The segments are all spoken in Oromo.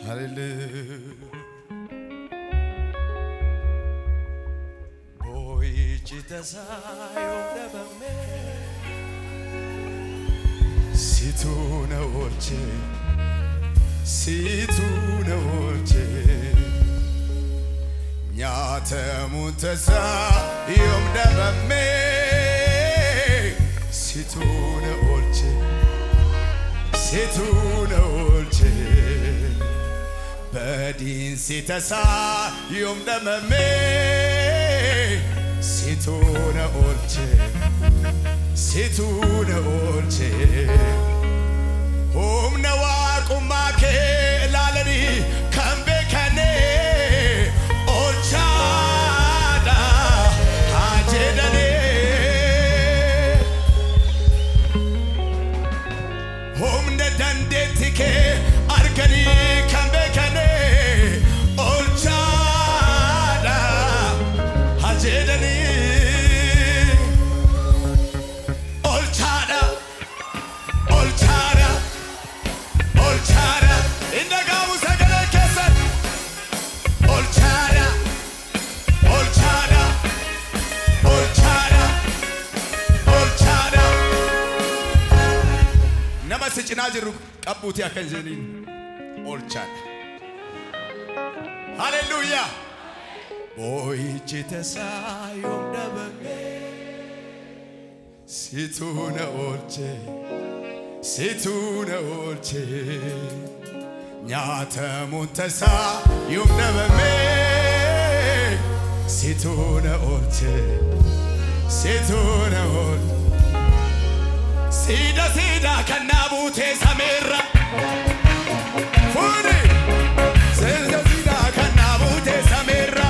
Hallelujah. Boichi tasayo dabame Situ na olche Situ na olche Nyata mutasa yom dabame Situ na olche Situ na olche Badiinsi tasaa yoom dhabame situu na oolche situu na oolche humna waaqummaa kee ilaalanii kan beekane oolchaadha haa jedhanii humna dandeetti kee arganii kan beekane oolchaadha haa jedhanii oolchaadha oolchaadha oolchaadha inni gaamu sagalee keessan oolchaadha oolchaadha oolchaadha oolchaadha nama si cinaa jirru qabbuuti akka hin jedhiniin oolchaadha. Hallelujah. Boo'ichi tasaa yoom dhabame situu na oolche situu na oolche nyaatamuun tasaa yoom dhabame situu na oolche situu na oolche. Siida siida kan naa buutee sameerra. Fuuni. Siida siida kan naa buutee sameerra.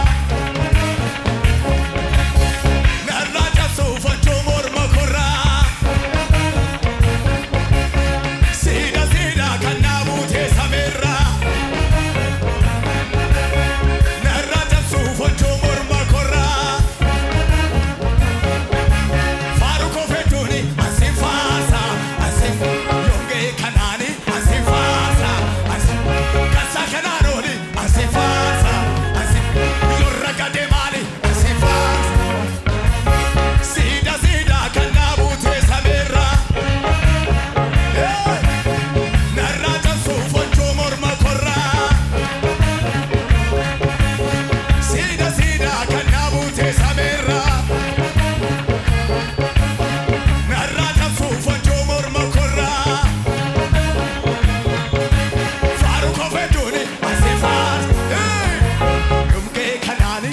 Narraa cabsuuf hojjuu morma korraa. Siida siida kan naa buutee sameerra. Narraa cabsuuf hojjuu morma korraa. Faaru kofetuuni asi faasa asi yongee kanaani asi faasa asi kasa kanaanooni asi faasa asi yorra gade maali asi faasa siida siida kan naabuutee sameerra narraa cabsuuf hojjuu morma korraa siida siida kan naabuutee sameerra. Narraa cabsuuf hojjuu morma korraa. Faaru kofetuuni asi faasa. Dhumkee kanaani.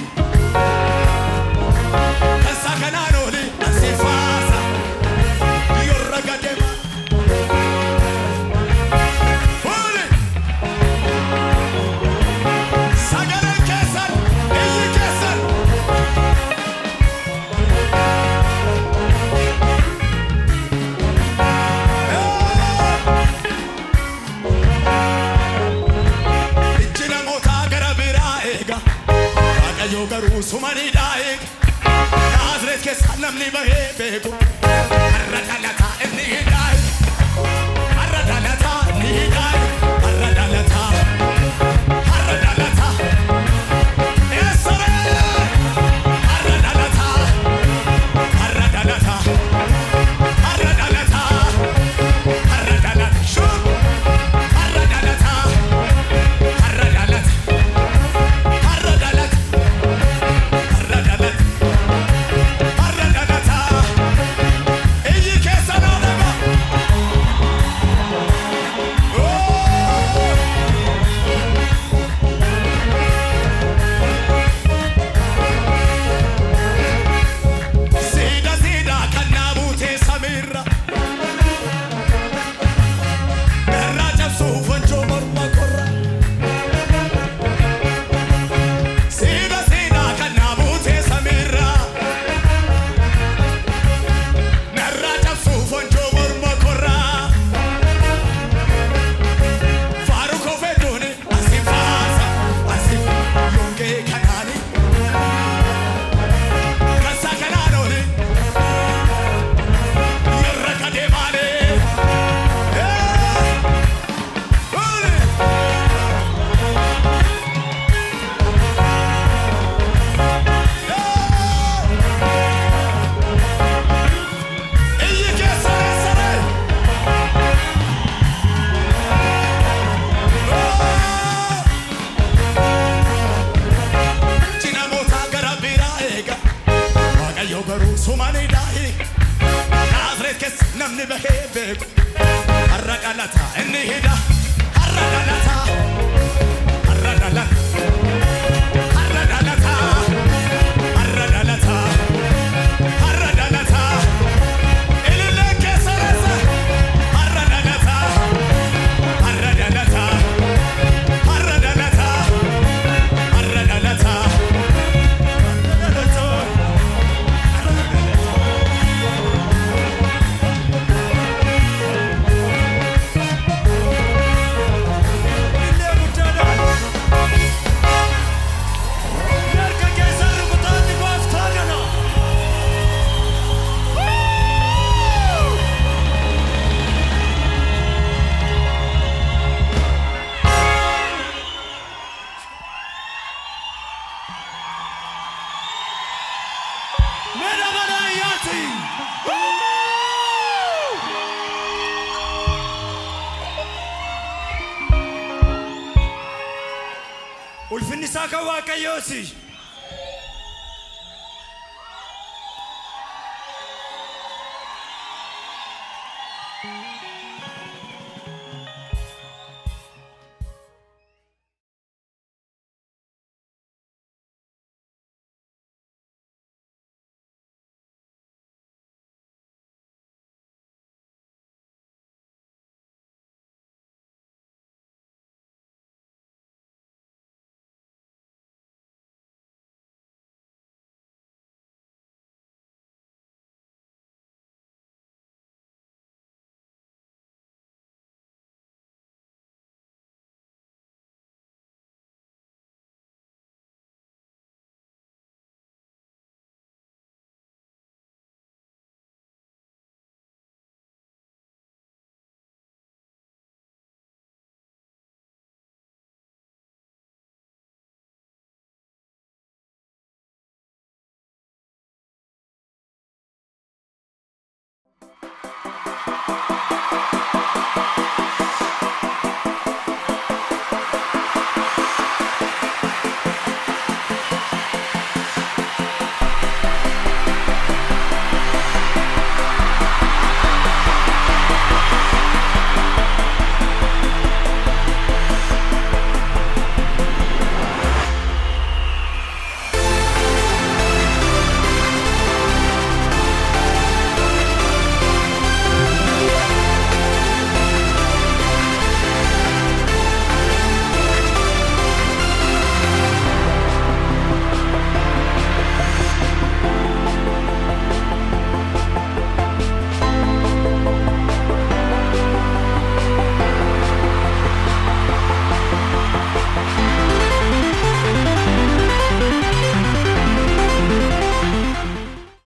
Kansaa kanaan oli asi faasa. Yorra gadema. Fuuli. Sagaleen keessan, iyyi keessan. Ijji namootaa gara biraa eega. Waaqayyo garuu sumaniidhaa eega. Naazreet keessa namni bahee beeku. Har'a dhalataa inni hidhaa Har'a dhalataa inni hidhaa Har'a dhalataa. Har'a dhalataa. Eessaree. Har'a dhalataa. Har'a dhalataa. Har'a dhalataa. Har'a dhalataa. Shuu. Har'a dhalataa. Har'a dhalataa. Har'a dhalataa. Har'a dhalataa. Har'a dhalataa. Iyyi keessa naa dhagaa. bahee beeku har'a galata inni hidha har'a galata har'a galata har'a galata har'a galata har'a galata ilillee keessa reessa har'a galata har'a galata har'a galata har'a galata har'a galata. ulfinni isaa kan waaqayyooti